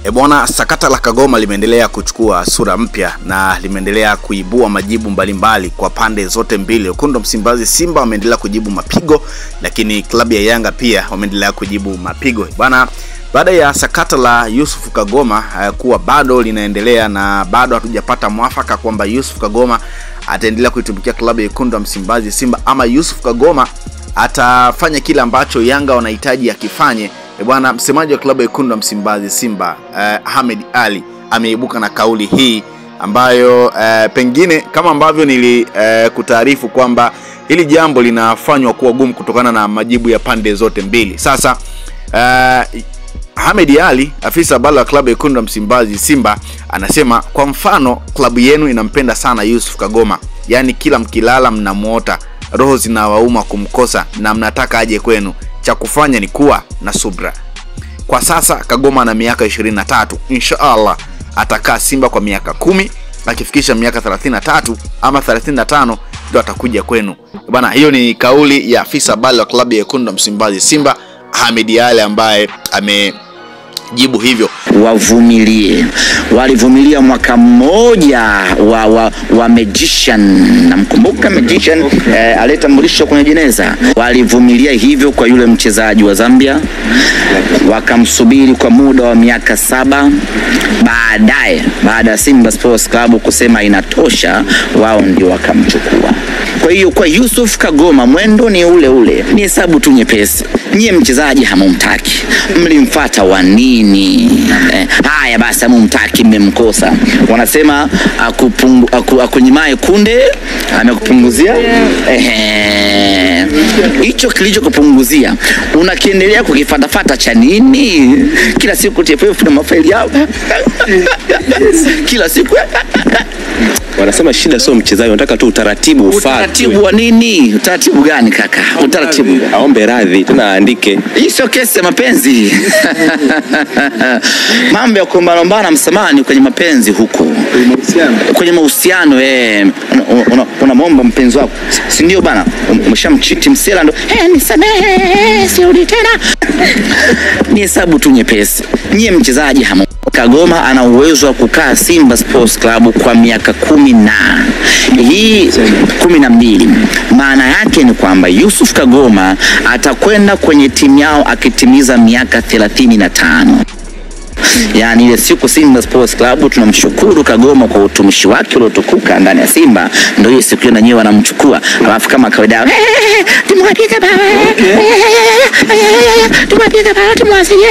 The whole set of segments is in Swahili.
E bwana, sakata la Kagoma limeendelea kuchukua sura mpya na limeendelea kuibua majibu mbalimbali kwa pande zote mbili. Wekundu wa Msimbazi Simba wameendelea kujibu mapigo, lakini klabu ya Yanga pia wameendelea kujibu mapigo bwana, baada ya sakata la Yusuf Kagoma uh, kuwa bado linaendelea na bado hatujapata mwafaka kwamba Yusuf Kagoma ataendelea kuitumikia klabu ya Wekundu wa Msimbazi Simba ama Yusuf Kagoma atafanya kile ambacho Yanga wanahitaji akifanye. E bwana, msemaji wa klabu ya Wekundu wa Msimbazi Simba uh, Ahmed Ali ameibuka na kauli hii ambayo uh, pengine kama ambavyo nilikutaarifu uh, kwamba hili jambo linafanywa kuwa gumu kutokana na majibu ya pande zote mbili. Sasa uh, Ahmed Ali, afisa habari wa klabu ya Wekundu wa Msimbazi Simba, anasema kwa mfano, klabu yenu inampenda sana Yusuf Kagoma, yaani kila mkilala mnamuota, roho zinawauma kumkosa na mnataka aje kwenu. Cha kufanya ni kuwa na subra. Kwa sasa Kagoma ana miaka 23, insha Allah atakaa Simba kwa miaka kumi, akifikisha miaka 33 ama 35 ndio atakuja kwenu bwana. Hiyo ni kauli ya afisa habari wa klabu ya Wekundu wa Msimbazi Simba Ahmed Ali ambaye amejibu hivyo. Wavumilie, walivumilia mwaka mmoja wa, wa, wa magician. Namkumbuka magician eh, aliyetambulisha kwenye jeneza. Walivumilia hivyo kwa yule mchezaji wa Zambia, wakamsubiri kwa muda wa miaka saba. Baadaye, baada ya Simba Sports Club kusema inatosha, wao ndio wakamchukua. Kwa hiyo kwa Yusuf Kagoma mwendo ni ule ule, ni hesabu tu nyepesi. Nyie mchezaji hamumtaki, mlimfata wa nini? Eh, haya basi, hamumtaki, mmemkosa. Wanasema akupungu, aku, akunyimae kunde amekupunguzia ehe, hicho kilichokupunguzia unakiendelea kukifatafata cha nini? Kila siku TFF na mafaili yao kila siku Wanasema shida sio mchezaji, wanataka tu utaratibu ufuatwe. utaratibu wa nini? Utaratibu gani kaka? Utaratibu Aombe radhi tena aandike. hii sio kesi ya mapenzi. Mambo ya kuombanombana msamaha ni kwenye mapenzi huko, kwenye mahusiano eh, unamwomba una, una mpenzi wako, si ndio bana? Umeshamchiti msela ndo eh, nisamehe, sirudi tena. Ni hesabu tu nyepesi. Nyie mchezaji hamu Kagoma ana uwezo wa kukaa Simba Sports Club kwa miaka kumi na hii kumi na mbili. Maana yake ni kwamba Yusuf Kagoma atakwenda kwenye timu yao akitimiza miaka thelathini na tano. Yaani ile siku Simba Sports Club tunamshukuru Kagoma kwa utumishi wake uliotukuka ndani ya Simba, ndio hiyo siku hiyo na nyewe wanamchukua, alafu kama kawaida tumwapiga bao, tumwapiga bao, tumwasilia,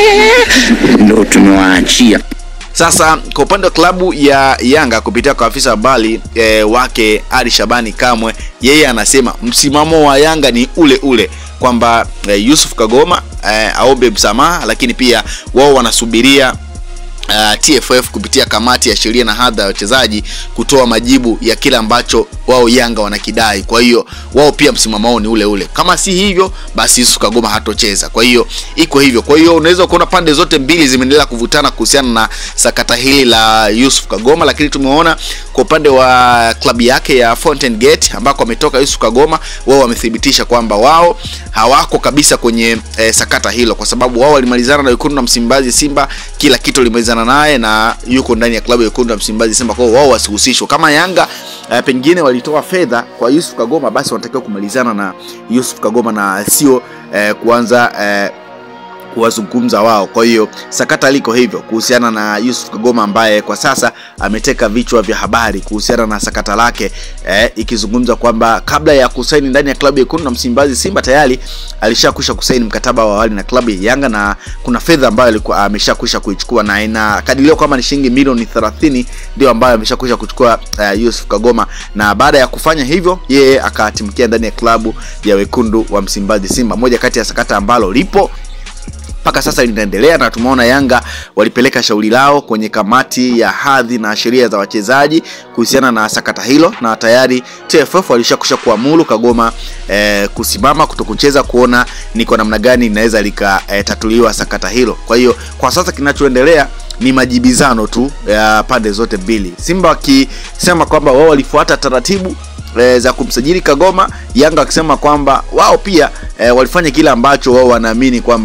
ndio tumewaachia. Sasa kwa upande wa klabu ya Yanga kupitia kwa afisa habari e, wake Ali Shabani Kamwe, yeye anasema msimamo wa Yanga ni ule ule kwamba e, Yusuf Kagoma e, aombe msamaha, lakini pia wao wanasubiria Uh, TFF kupitia kamati ya sheria na hadha ya wachezaji kutoa majibu ya kile ambacho wao Yanga wanakidai. Kwa hiyo wao pia msimamo wao ni ule ule, kama si hivyo basi Yusuf Kagoma hatocheza. Kwa hiyo iko hivyo. Kwa hiyo unaweza kuona pande zote mbili zimeendelea kuvutana kuhusiana na sakata hili la Yusuf Kagoma, lakini tumeona kwa upande wa klabu yake ya Fountain Gate ambako ametoka Yusuf Kagoma, wao wamethibitisha kwamba wao hawako kabisa kwenye eh, sakata hilo, kwa sababu wao walimalizana na Wekundu na Msimbazi Simba, kila kitu limalizana naye na yuko ndani ya klabu ya Wekundu na Msimbazi Simba, kwa hiyo wao wasihusishwe. Kama Yanga eh, pengine walitoa fedha kwa Yusuf Kagoma, basi wanatakiwa kumalizana na Yusuf Kagoma na sio eh, kuanza eh, kuwazungumza wao. Kwa hiyo sakata liko hivyo kuhusiana na Yusuf Kagoma ambaye kwa sasa ameteka vichwa vya habari kuhusiana na sakata lake eh, ikizungumza kwamba kabla ya kusaini ndani ya klabu ya Wekundu na Msimbazi Simba tayari alishakwisha kusaini mkataba wa awali na klabu ya Yanga na kuna fedha ambayo alikuwa ameshakwisha kuichukua na inakadiriwa kwamba ni shilingi milioni 30 ndio ambayo ameshakwisha kuchukua uh, Yusuf Kagoma, na baada ya kufanya hivyo yeye akatimkia ndani ya klabu ya Wekundu wa Msimbazi Simba, moja kati ya sakata ambalo lipo mpaka sasa linaendelea na tumeona Yanga walipeleka shauri lao kwenye kamati ya hadhi na sheria za wachezaji kuhusiana na sakata hilo, na tayari TFF walishakusha kuamuru Kagoma eh, kusimama kutokucheza kuona ni kwa namna gani linaweza likatatuliwa eh, sakata hilo. Kwa hiyo kwa sasa kinachoendelea ni majibizano tu ya pande zote mbili, Simba wakisema kwamba wao walifuata taratibu e, za kumsajili Kagoma, Yanga wakisema kwamba wao pia e, walifanya kile ambacho wao wanaamini kwamba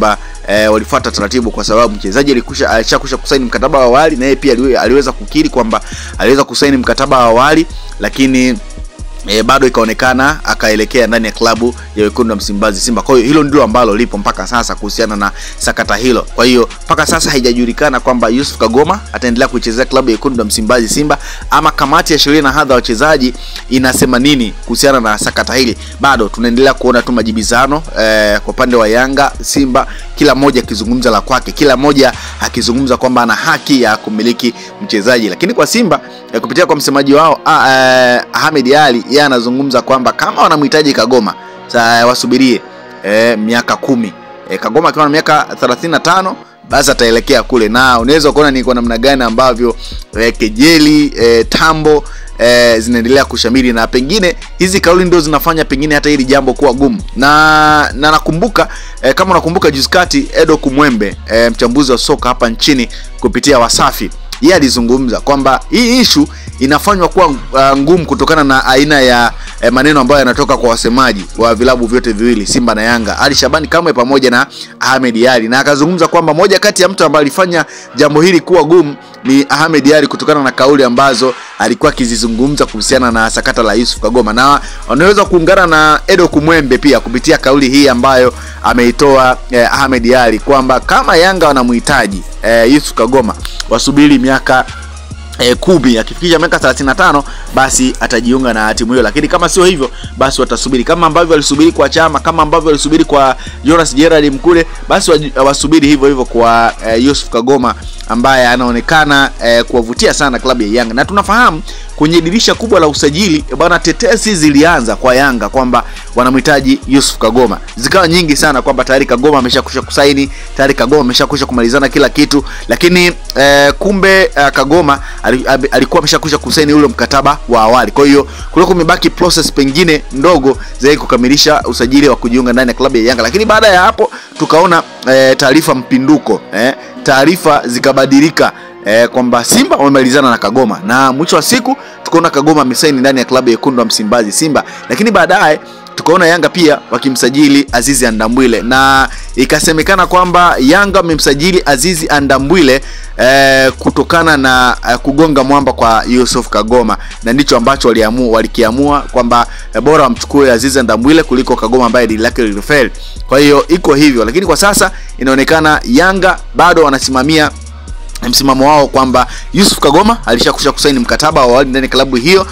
eh, walifuata taratibu kwa sababu mchezaji alikusha alishakusha kusaini mkataba wa awali na yeye pia aliwe- aliweza kukiri kwamba aliweza kusaini mkataba wa awali lakini E, bado ikaonekana akaelekea ndani ya klabu ya wekundu wa Msimbazi Simba. Kwa hiyo hilo ndilo ambalo lipo mpaka sasa kuhusiana na sakata hilo. Kwa hiyo mpaka sasa haijajulikana kwamba Yusuf Kagoma ataendelea kuichezea klabu ya wekundu wa Msimbazi Simba ama kamati ya sheria na hadha ya wachezaji inasema nini kuhusiana na sakata hili. Bado tunaendelea kuona tu majibizano eh, kwa upande wa Yanga, Simba, kila mmoja akizungumza la kwake, kila mmoja akizungumza kwamba ana haki ya kumiliki mchezaji, lakini kwa Simba eh, kupitia kwa msemaji wao ah, eh, Ahmed Ali yeye anazungumza kwamba kama wanamhitaji Kagoma sa wasubirie eh, miaka kumi eh, Kagoma akiwa na miaka 35 basi ataelekea kule, na unaweza kuona ni kwa namna gani ambavyo eh, kejeli eh, tambo eh, zinaendelea kushamiri na pengine hizi kauli ndio zinafanya pengine hata hili jambo kuwa gumu na na nakumbuka eh, kama unakumbuka juzi kati Edo Kumwembe eh, mchambuzi wa soka hapa nchini kupitia Wasafi yeye alizungumza kwamba hii ishu inafanywa kuwa uh, ngumu kutokana na aina ya eh, maneno ambayo yanatoka kwa wasemaji wa vilabu vyote viwili Simba na Yanga, Ali Shabani Kamwe pamoja na Ahmed Ali, na akazungumza kwamba moja kati ya mtu ambaye alifanya jambo hili kuwa gumu ni Ahmed Ali kutokana na kauli ambazo alikuwa akizizungumza kuhusiana na sakata la Yusuf Kagoma, na wanaweza kuungana na Edo Kumwembe pia kupitia kauli hii ambayo ameitoa eh, Ahmed Ali kwamba kama Yanga wanamhitaji eh, Yusuf Kagoma wasubiri miaka E, kumi akifikisha miaka 35 basi atajiunga na timu hiyo, lakini kama sio hivyo basi watasubiri kama ambavyo walisubiri kwa Chama, kama ambavyo walisubiri kwa Jonas Gerard Mkule, basi waj- wasubiri hivyo hivyo kwa e, Yusuf Kagoma ambaye anaonekana e, kuwavutia sana klabu ya Yanga, na tunafahamu kwenye dirisha kubwa la usajili e, bwana, tetesi zilianza kwa Yanga kwamba wanamhitaji Yusuf Kagoma, zikawa nyingi sana kwamba tayari Kagoma ameshakusha kusaini, tayari Kagoma ameshakusha kumalizana kila kitu, lakini e, kumbe e, Kagoma ali- abi- alikuwa ameshakwisha kusaini ule mkataba wa awali. Kwa hiyo kulikuwa kumebaki process pengine ndogo zaidi kukamilisha usajili wa kujiunga ndani ya klabu ya Yanga, lakini baada ya hapo tukaona e, taarifa mpinduko eh, taarifa zikabadilika eh, kwamba Simba wamemalizana na Kagoma na mwisho wa siku tukaona Kagoma amesaini ndani ya klabu ya Wekundu wa Msimbazi Simba, lakini baadaye tukaona Yanga pia wakimsajili Azizi Andambwile na ikasemekana kwamba Yanga wamemsajili Azizi Andambwile eh, kutokana na eh, kugonga mwamba kwa Yusuf Kagoma, na ndicho ambacho waliamua walikiamua kwamba eh, bora wamchukue Azizi Andambwile kuliko Kagoma ambaye dili lake lilifeli. Kwa hiyo iko hivyo, lakini kwa sasa inaonekana Yanga bado wanasimamia msimamo wao kwamba Yusuf Kagoma alishakusha kusaini mkataba wa awali ndani ya klabu hiyo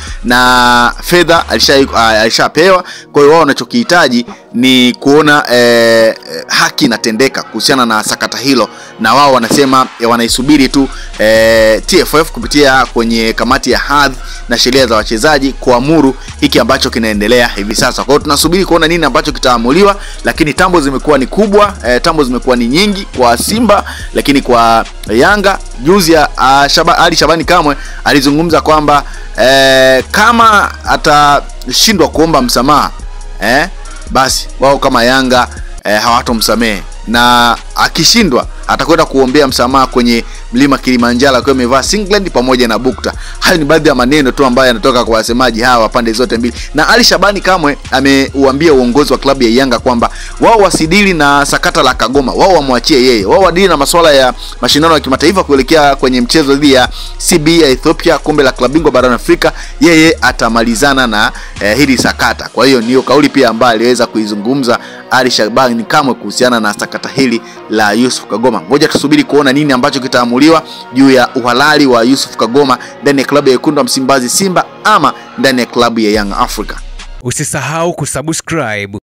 na fedha alisha- ah, alishapewa. Kwa hiyo wao wanachokihitaji ni kuona eh, haki inatendeka kuhusiana na sakata hilo, na wao wanasema eh, wanaisubiri tu eh, TFF kupitia kwenye kamati ya hadhi na sheria za wachezaji kuamuru hiki ambacho kinaendelea hivi sasa. Kwa hiyo tunasubiri kuona nini ambacho kitaamuliwa, lakini tambo zimekuwa ni kubwa eh, tambo zimekuwa ni nyingi kwa Simba, lakini kwa Yanga juzi ya uh, Shaba, Ali Shabani Kamwe alizungumza kwamba eh, kama atashindwa kuomba msamaha eh, basi wao kama Yanga eh, hawatomsamehe na akishindwa atakwenda kuombea msamaha kwenye mlima Kilimanjaro akiwa amevaa singlet pamoja na bukta. Hayo ni baadhi ya maneno tu ambayo yanatoka kwa wasemaji hawa pande zote mbili, na Ali Shabani Kamwe ameuambia uongozi wa klabu ya Yanga kwamba wao wasidili na sakata la Kagoma, wao wamwachie yeye, wao wadili na masuala ya mashindano ya kimataifa kuelekea kwenye mchezo dhidi ya CB ya Ethiopia, kombe la klabu bingwa barani Afrika. Yeye atamalizana na eh, hili sakata. Kwa hiyo niyo kauli pia ambayo aliweza kuizungumza Ali Shabani Kamwe kuhusiana na sakata hili la Yusuf Kagoma. Ngoja tusubiri kuona nini ambacho kitaamuliwa juu ya uhalali wa Yusuf Kagoma ndani ya klabu ya wekundu wa Msimbazi Simba ama ndani ya klabu ya Young Africa. Usisahau kusubscribe,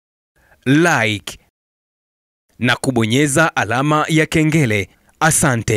like na kubonyeza alama ya kengele. Asante.